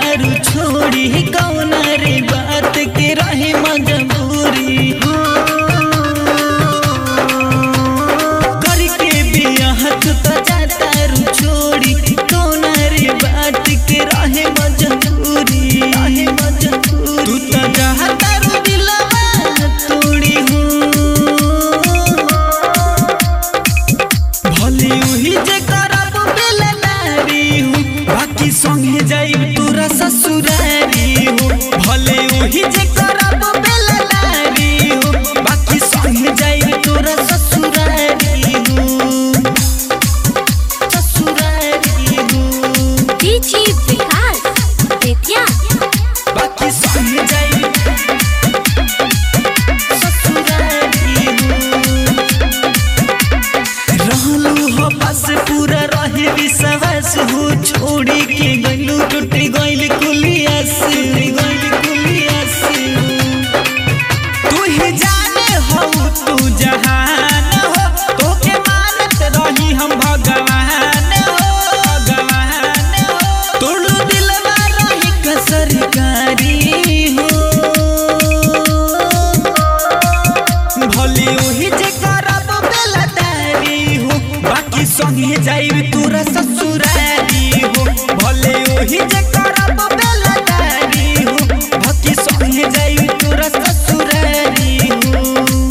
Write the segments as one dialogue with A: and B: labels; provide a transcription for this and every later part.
A: तारू छोड़ी कौन रे बात के रहे मजबूरी करके बियाह तू तो जाता रू छोड़ी कौन रे बात के रहे मजबूरी रहे मजबूरी तू तो जाता रू दिलवा तोड़ी हूँ भले उही जे करब बेलनारी हूँ बाकी संगे जाइब तोरा ससुरारी हूँ भले उही जे करब बेलनारी हूँ बाकी संगे जाइब तोरा ससुरारी हूँ ससुरारी हूँ
B: डीजी विकास बेतिया
A: बाकी संगे जाइब ससुरारी हूँ रहलू हो बस पूरा रहे विश्वास हो छोड़ी के गइलू टूट गइल कुलियास गइल कुलियास तू ही जाने हो तू जहान हो तोके मानत रही हम भगवान हो भगवान हो तोड़ू दिलवा रही कसरकारी हो भले ओही जे करब बेलदारी हो बाकी संगे जाइब तोरा ससुरारी हो भले ओही जे करब बेलदारी हो बाकी संगे जाइब तोरा ससुरारी हो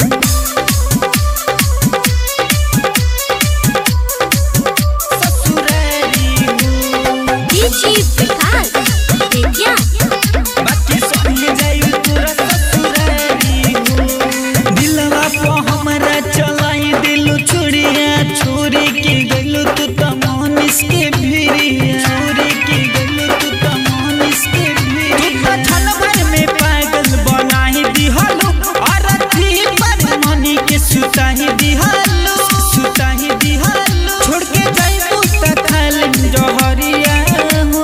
A: ससुरारी हो
B: डीजी विकास बेतिया
A: बाकी संगे जाइब तोरा ससुरारी हो दिलवा पे हमरा चलाई दिलु छुड़िया छोरी के गइलु तू त मनीष के भिरिया छोरी के गइलु तू त मनीष के भिरिया तू त छन भर में पागल बनाही दिहलु अरथी पर मनी के सुताही दिहलु सुताही दिहलु छोड़ के जाइबू त खाली जहरिया हो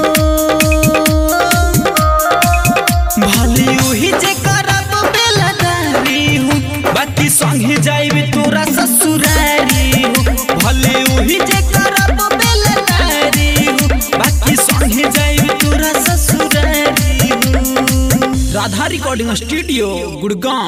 A: भले उही जे करब बेलदारी हूँ बाकी संगे जाइब तोरा ससुरारी हूँ भले उही जे करब बेलदारी हूँ बाकी संगे जाइब तोरा ससुरारी हूँ राधा रिकॉर्डिंग स्टूडियो गुड़गांव